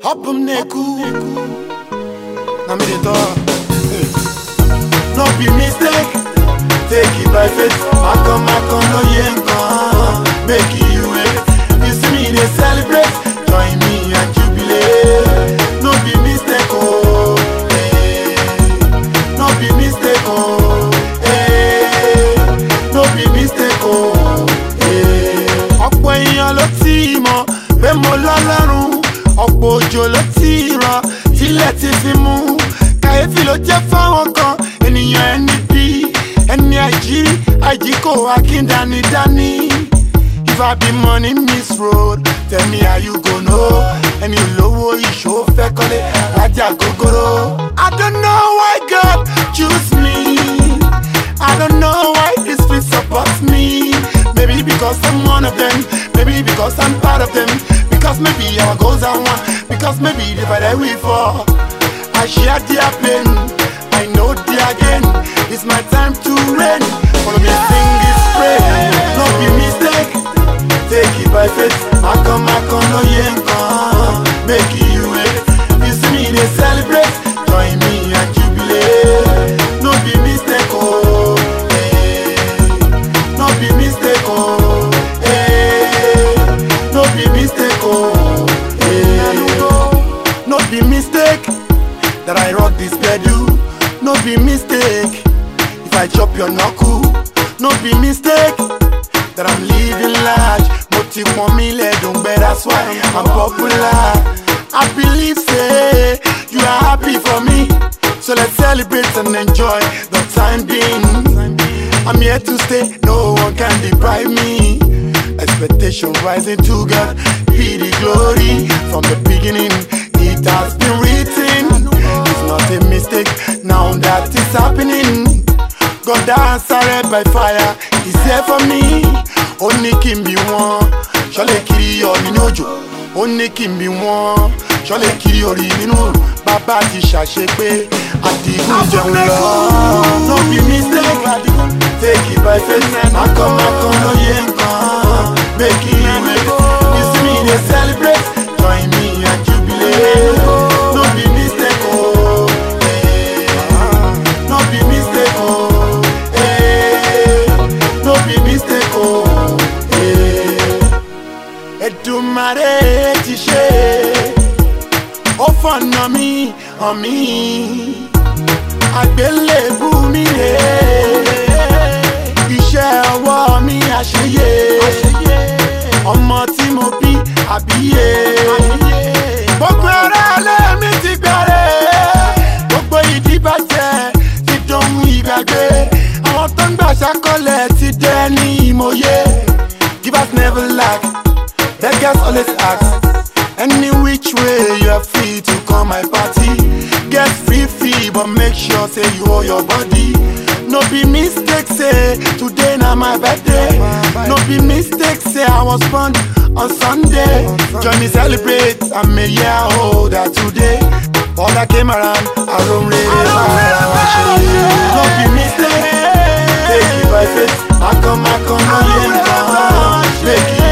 Hopum neku. Na me dey talk. Hey. No be mistake. Take it by faith. Akon makon no yenkan. Make you wait. You see me dey celebrate. Join me and jubilate. No be mistake oh. Hey. No be mistake oh. Hey. No be mistake oh. Hey. Ọ̀pọ̀ èèyàn ló ti mọ̀ pé mo lọ́lọ́run. Ọ̀pọ̀ òjò ló ti rọ̀ tílẹ̀ ti fi mú. Kàyéfì ló jẹ́ fáwọn kan ènìyàn ẹni bí ẹni àìjí àìjí kò wá kí n dání dání. If I be money miss road, tell me how you go know. Ẹni olówó ìṣó fẹ́ kọ́lé lájà gógóró. I don't know why God choose me. I don't know why this fit support me. Maybe because I'm one of them. Maybe because I'm part of them. Because maybe our goals are one. Because maybe the better we fall. I share their pain. I know their gain. It's my time to reign. Follow me, sing this praise. No be mistake. Take it by faith. I come, I come, no yenkan. Make you wait. You see me, they celebrate. Join me and jubilate. No be mistake, oh. Hey. No be mistake, oh. Hey. No be mistake, oh. Hey. No be mistake that I rock this pedal. No be mistake if I chop your knuckle. No be mistake that I'm living large. Mo ti pọn mi lẹ́dùn gbẹ, that's why I'm popular. I believe say you are happy for me. So let's celebrate and enjoy the time being. I'm here to stay, no one can deprive me. Expectation rising to God, be the glory. From the beginning, it has been written. It's not a mistake now that it's happening. God answered by fire, He's here for me. Ó ní kí n bí wọn, ṣọlẹ̀ kiri yọ nínú òjò. Ó ní kí n bí wọn, ṣọlẹ̀ kiri orí nínú òrùn. Bàbá ti ṣàṣepé àdìgún jẹun lọ. No be mistake, take it by faith. Akọ makọ ló yẹ nǹkan. Make it wait. You see me dey celebrate, join me and jubilate. No be mistake o. Hey. No be mistake o. Hey. No be mistake o. Hey. Èdùmàrè ti ṣe ó fọ̀nà mi hàn mí àgbélébù mi rè iṣẹ́ ọwọ́ mi àṣeyẹ ọmọ tí mo bí àbíyè gbogbo ara lé mi ti bẹ̀rẹ̀ gbogbo ìdíbàjẹ́ ti dohun ìgbàgbé àwọn tó ń gbà ṣàkọlẹ̀ ti dẹ́ ní ìmọ̀ye givers never lack beggars always ask any which way you are free to come my party get free free but make sure say you hold your body no be mistake say today na my birthday no be mistake say i was born on sunday join me celebrate i'm a year older today all that came around aromre ara wa ṣe no be mistake take it by faith akọ makọ no yẹ nkan make you